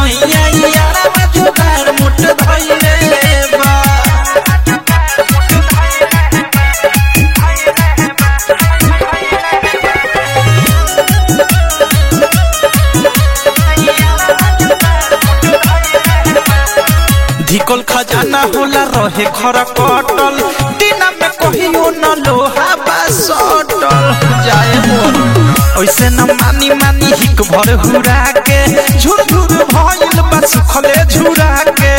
सैया यारा जुगाड़ मुठ धइले बा धिकल खजाना होला रहे खरा कटल दिना में कहियो न लोहा बा सटल जाए मोर ऐसे न मानी मानी हिक भर हुरा के झुर झुर भइल बा सुखले झुरा के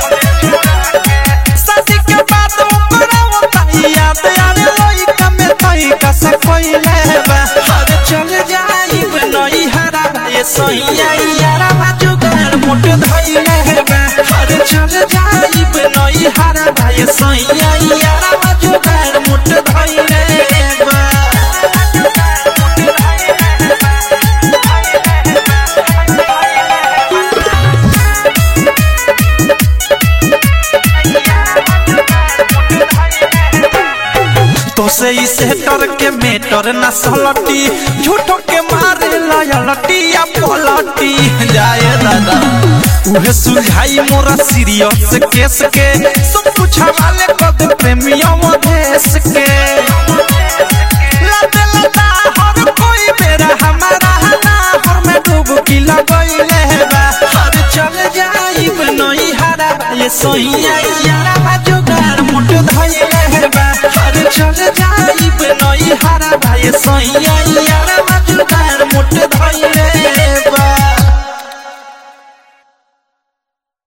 शादी के बाद ओकरा ओताई याद आरे लइका में तई का सकइले बा हर चल जाइब नई हरा ये सैया यारा बा जुगाड़ मुठ धइले बा हर चल जाइब नई हरा ये सैया यारा बा जुगाड़ मुठ धइले बा तो से इसे डर के मेटर न सलटी झूठो के मारे लयलटी या पलटी जाए दादा उहे सुलझाई मोरा सीरियस केस के सब कुछ हवाले कद प्रेमियों देश के लते लता हर कोई मेरा हमारा ना हर में डुबकी लगइले बा हर चल जाइब नई हरा ये सोइया यारा बा जुगाड़ मुठ धइले बा हर चल जाइब नई हरा ये सोइया यारा बा जुगाड़